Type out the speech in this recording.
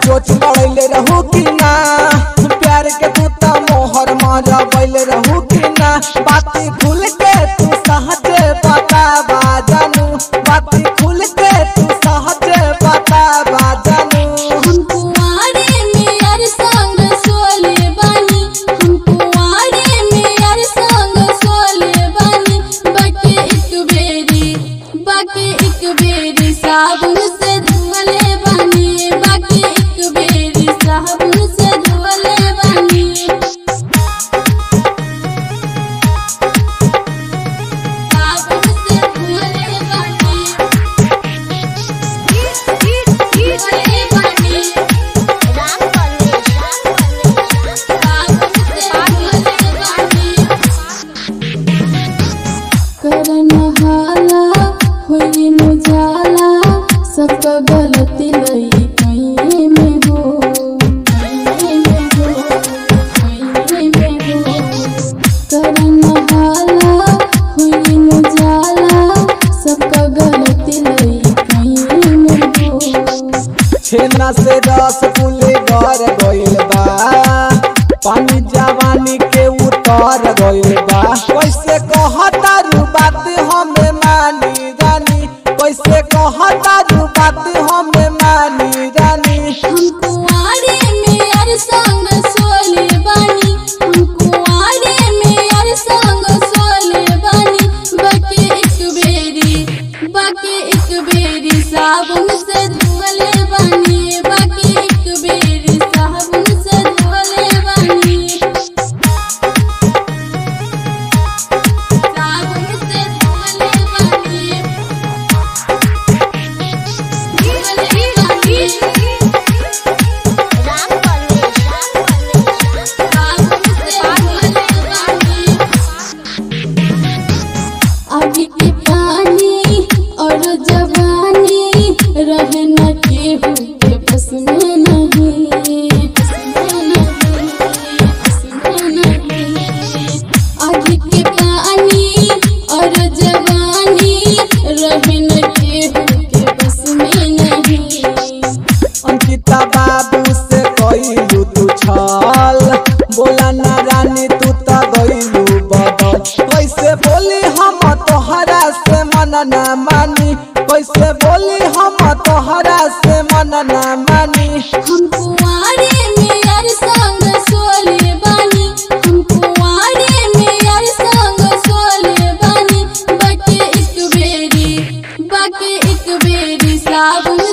चोच लड़ैले रहू कि ना प्यार के तू त मोहर मारा बैले रहू कि ना बाती खुल के तू सहजे बतावा जानू बाती खुल के तू सहजे बतावा जानू हम कुंवारे में यार संग सोले बानी हम कुंवारे में यार संग सोले बानी बाकी एक बेरी बाकी एक बेरी साबुन से धुले बानी बाकी एक बेरी साबुन से धुले बानी साबुन से धुले बानी धुले बानी करन हाला होई न जाला सबका गलती लई कहीं में हो कहीं में हो कहीं में हो करन हाला होई न जाला सबका गलती लई कहीं में हो छेना से रस पुले घर गइल बा पानी जवानी के उतर गइल बा कैसे कहता रू बात हमें मानी रानी कैसे कहता रू बात हमें मानी रानी हम कुंवारे में यार संग सोले बानी हम कुंवारे में यार संग सोले बानी बाकी एक बेरी बाकी एक बेरी साबुन से धुले बानी बाकी एक बेरी साबुन से धुले बानी साबुन से धुले बानी धुले बानी अभी के पानी और जवानी रहे न केहू के बस में नहीं बस में नहीं, बस में नहीं। अभी के पानी और जवानी रहे न केहू के बस में नहीं अंकिता बाबू से कइलू तू छल बोला ना रानी तू त गइलू बदल कैसे बोली हम तोहरा से मन ना मानी कैसे बोली हम तोहरा से मन ना मानी हम कुंवारे में यार संग सोले बानी हम कुंवारे में यार संग सोले बानी बाकी एक बेरी बाकी एक बेरी साबुन